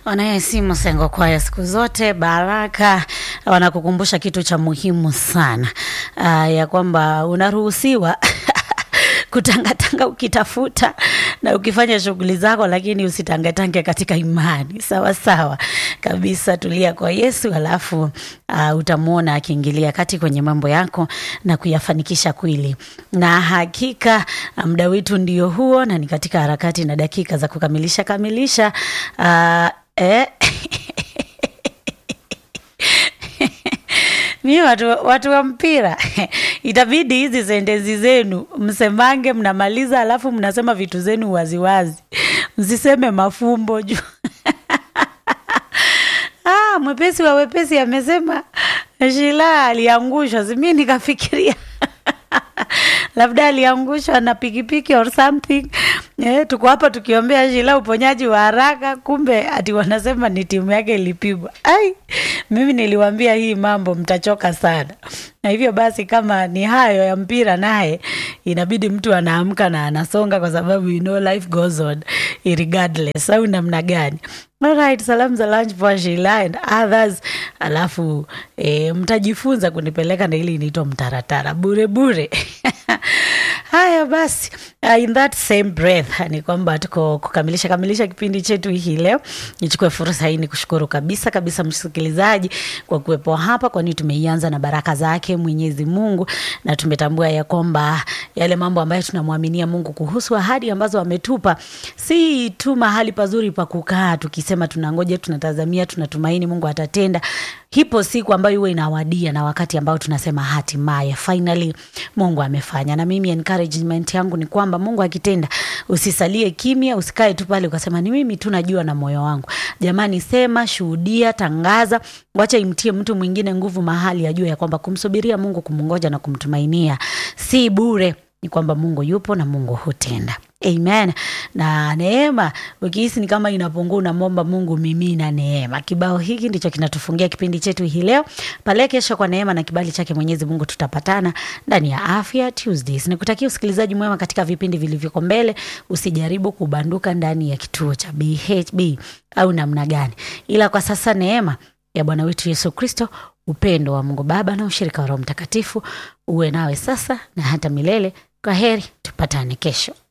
Wanayesimu Sengo Kwaya siku zote Baraka wanakukumbusha kitu cha muhimu sana uh, ya kwamba unaruhusiwa kutangatanga ukitafuta na ukifanya shughuli zako, lakini usitangetange katika imani. Sawa sawa kabisa, tulia kwa Yesu, alafu uh, utamwona akiingilia kati kwenye mambo yako na kuyafanikisha kweli. Na hakika muda wetu ndio huo, na ni katika harakati na dakika za kukamilisha kamilisha uh, eh. mi watu, watu wa mpira itabidi hizi sentensi zenu msemange, mnamaliza alafu mnasema vitu zenu waziwazi, msiseme mafumbo juu ah, mwepesi wa wepesi amesema Shila aliangushwa, simi nikafikiria labda aliangushwa na pikipiki or something. Eh, tuko hapa tukiombea Shila uponyaji wa haraka, kumbe ati wanasema ni timu yake ilipigwa. Ai, mimi niliwambia hii mambo mtachoka sana, na hivyo basi kama ni hayo ya mpira, naye inabidi mtu anaamka na anasonga, kwa sababu you know life goes on regardless, au namna gani? Alright, salamu za lunch for Sheila and others. Alafu e, mtajifunza kunipeleka na ili inaitwa mtaratara bure bure. Haya basi, uh, in that same breath ni kwamba tuko kukamilisha kamilisha kipindi chetu hii leo. Nichukue fursa hii ni kushukuru kabisa kabisa msikilizaji kwa kuwepo hapa, kwani tumeianza na baraka zake Mwenyezi Mungu, na tumetambua ya kwamba yale mambo ambayo tunamwaminia Mungu kuhusu ahadi ambazo ametupa si tu mahali pazuri pa kukaa tukisema tunangoja, tunatazamia, tunatumaini Mungu atatenda. Hipo siku ambayo huwa inawadia na wakati ambao tunasema hatimaye finally Mungu amefanya. Na mimi encouragement yangu ni kwamba Mungu akitenda, usisalie kimya, usikae tu pale ukasema ni mimi tu najua na moyo wangu. Jamani, sema, shuhudia, tangaza, wacha imtie mtu mwingine nguvu mahali ajue ya kwamba kumsubiria Mungu, kumngoja na kumtumainia si bure ni kwamba Mungu yupo na Mungu hutenda. Amen. Na neema, ukihisi ni kama inapungua, unamwomba Mungu mimina neema. Kibao hiki ndicho kinatufungia kipindi chetu hii leo. Pale kesho, kwa neema na kibali chake Mwenyezi Mungu, tutapatana ndani ya Afya Tuesdays. Nikutakia usikilizaji mwema katika vipindi vilivyoko mbele. Usijaribu kubanduka ndani ya kituo cha BHB au namna gani, ila kwa sasa neema ya Bwana wetu Yesu Kristo, upendo wa Mungu Baba na ushirika wa Roho Mtakatifu uwe nawe sasa na hata milele. Kwa heri, tupatane kesho.